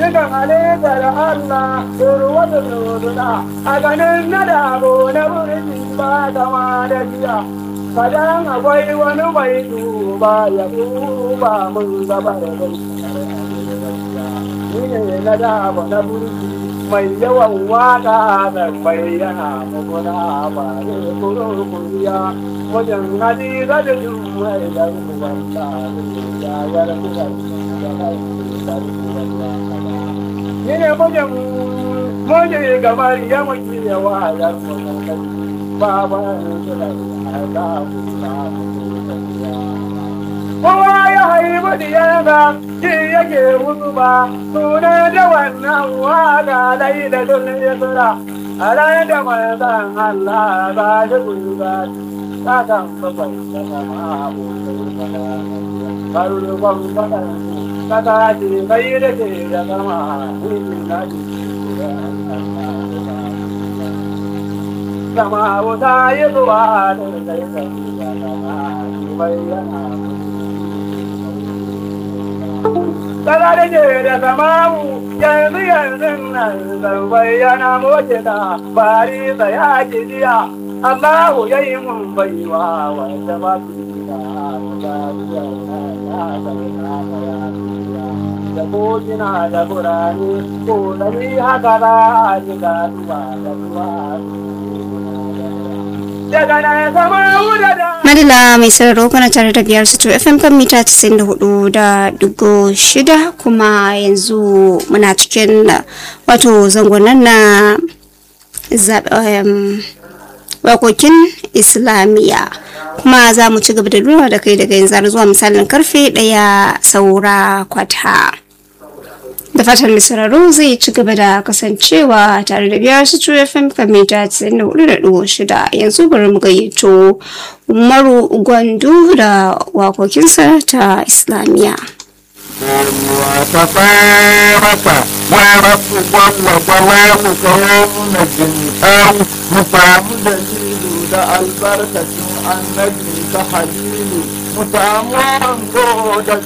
cikin halittar Allah urwata nuna a ganin na dabo na burji ba kama da jiya kadan akwai wani mai duba ya duba mun gaba da bai ni ne na dabo na burji mai yawan waka da bayyana muguna ba ne kuro kuriya wajen hadiza da jumai da wanda ya yarda da ni ne mijin miji gamar ya muke yawa ya ba ba Kowa ya haibu diyarsa shi yake hutu ba, suna da wannan waka laila don isra, a ran da manzan Allah ba shi gulba, ta kan bakwai da sama abokai farkon faɗa kasa ce kai da ke da sama hulun da ke sama wuta yi zuwa da kai kai da sama bayyana Kasa da ke da samawu yanzu yanzu nan zan bayyana moce da bari tsaya ki jiya Allahu ya yi mun baiwa wanda ba su da kogina da burane ko da ni haka za a ji gaduwa da zuwa daga na sama wuda da Madala mai sararo kana tare da biyar su FM kan mita 94 da dugo shida kuma yanzu muna cikin wato zangonan na zaɓen wakokin islamiyya kuma za mu ci gaba da lura da kai daga yanzu zuwa misalin karfe ɗaya saura kwata da fatan misararru zai ci gaba da kasancewa tare da biyar su tuwa fm kamita 94.6 yanzu bari mu gayyato umaru gwandu da wakokinsa ta islamiyya وتفارق ورب وضوام كون الجنتان مفام دليل دا البركة النبي تحليل مفام قودة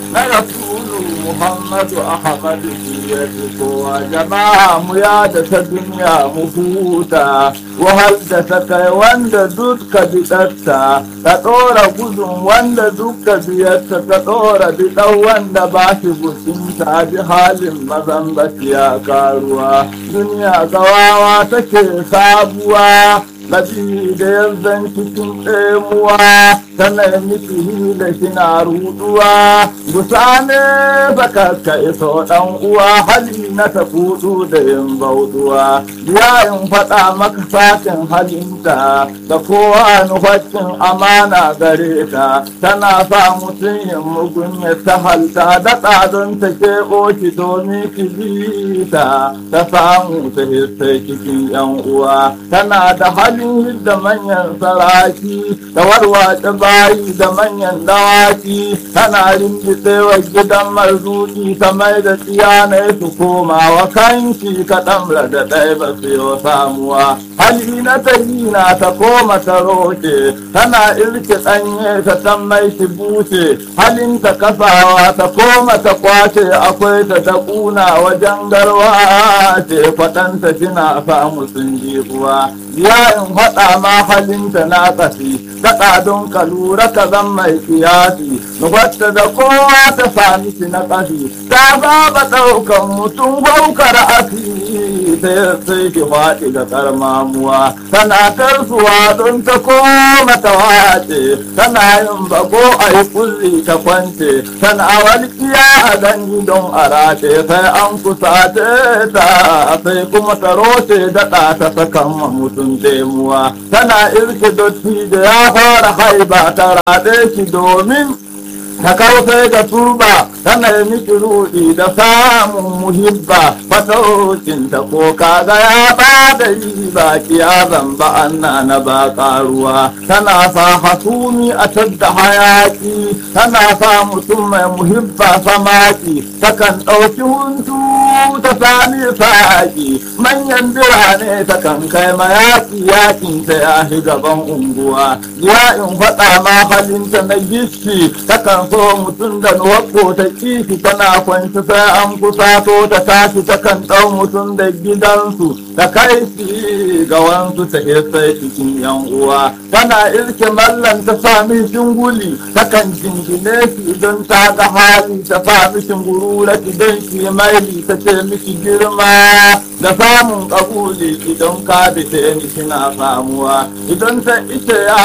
رسول محمد أحمد سيدك وجماعة ميادة الدنيا مفوتا وهل دسك وند دودك بدتا تطور قدم وند دودك بيتا تطور بدو وند باشي بسنتا بحال مزنبك يا كاروا دنيا كواوا تكي سابوا Labi da yanzan cikin ɗemuwa tana miki da kina ruduwa gusa ne baka ka iso ɗan uwa hali na ta kudu da yin bauduwa ya in faɗa maka sakin halinta da kowa nufacin amana gare ta tana sa mutum yin mugun ya ta halta daɗa don ta keɓo ki domin ki bi ta ta samu ta hissai cikin yan uwa tana da hali halin da manyan saraki da warwace bayi da manyan dawaki tana rinjitsewa gidan marzuki ta mai da tsiyanai su koma wa kanki kaɗan da ɗaya ba su yi samuwa hali na ta na ta koma ta roke tana irke ɗanye ta san mai shi bushe halin ta kasawa ta koma ta kwace akwai ta ta ƙuna wajen garwa ce kwaɗanta kina samu sun ji kuwa ya in faɗa ma halinta na ƙafi daɗa don ka lura ka zan mai kiyasi nufatta da kowa ta sami shi na ƙafi ta ba ɗaukan mutum gwaukar asi sai sai ki faɗi ga karmamuwa tana tarsuwa don ta koma ta wace tana yin bako a yi kulli ta kwance tana walƙiya a gangi don a race sai an kusa ta sai kuma ta roce daɗa ta sakan mutum demuwa tana irke dotti da ya fara haiba ta raɗe shi domin ta kautai da turba tana yi miki ruɗi da samun muhibba fataucin ta ko kaga ya ba da riba kiyazan ba anna na ba karuwa tana sa hasumi a tadda hayaki tana sa mutum mai muhibba samaki takan ɗauki huntu ta sami saki manyan birane takan kai mayaki yakin ta ya shi gaban unguwa ya in faɗa ma halinta na gishi takan so mutum da nuwakko ta kishi tana kwanci sai an kusato ta tashi ta kan ɗau mutum da gidansu ta kai shi ga wansu ta sai cikin yan uwa tana irke mallan ta sami shinguli ta kan jingine shi idan ta ga hali ta sami shingurura idan shi maili ta ce miki girma da samun kabuli idan ka bi ta ni kina samuwa idan ta ita ya